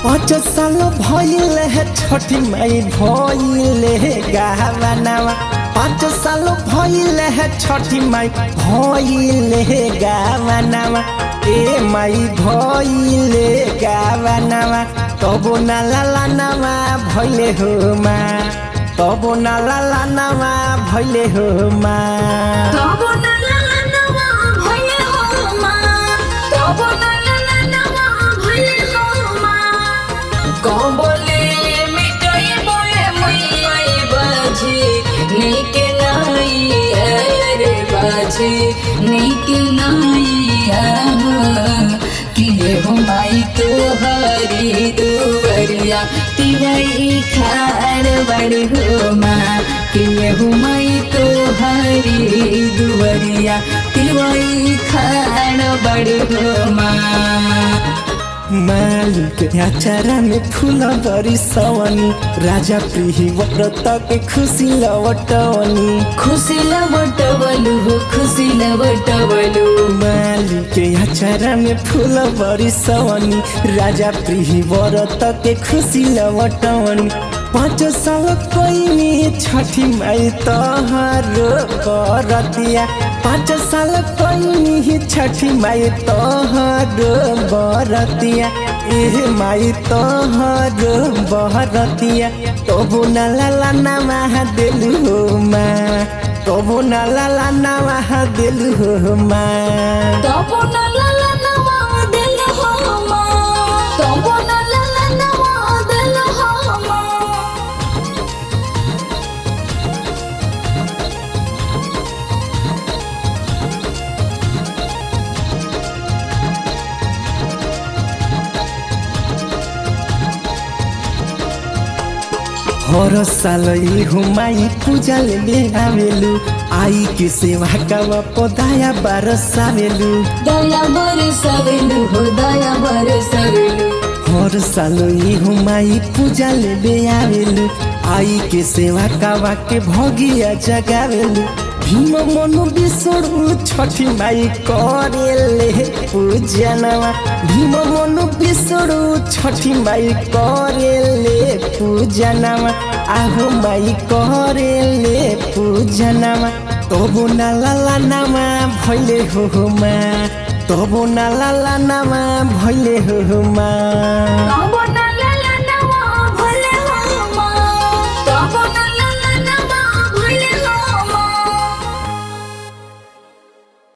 पाँच साल भइल है छठी माई भइल है गावनावा पाँच साल भइल है छठी माई भइल है गावनावा ए माई भइल गावनावा तबो ना लाला नामा भइले हो मा तबो ना लाला नामा भइले हो मा तबो न ललनवा भइले हो मा तबो न ललनवा भइले हो मा कबले मिटै बोए मैयै बाजी निक नाई रे बाजी निक नाई किए हो माई तो हरी दुवरिया तिवई खार बड़ी हो माँ किए हो माई तो हरी दुवरिया तिवई खार बड़ी हो माँ मालिक आचारा में फूल बरी सवनी राजा प्रिही व्रत के खुशी लवटवनी खुसी लबटवलु हो खुसी लबटवलु मालिक आचारा में फूल बरी सवनी राजा प्रिही व्रत के खुसी लवटवनी पाँच साल कैनी छठी माई तोहरो बरतिया पाँच साल कैनी छठी माई तोहरो बरतिया एह माई तोहरो बरतिया तबु न लाला नामा देलु हो मा तबु न लाला नामा देलु हो मा तबो न ललनवा दिल हो मा तबो न ललनवा दिल हो मा हर साल इहु माई पूजा ले आवेलु आई के सेवा का पदाया बारसावेलु दया बरसवेलु हो दया बरसवेलु हर साल इहु माई पूजा ले आवेलु आई के सेवा कावा के भगिया जगावेलु भीम मनु बिसोड़ु छठी माई करेले पूजनवा भीम मनु बिसोड़ु छठी माई करेले पूजनवा आहो माई करेले पूजनवा तबु ना लाला नामा भइले हो मा तबु ना लाला नामा भइले हो मा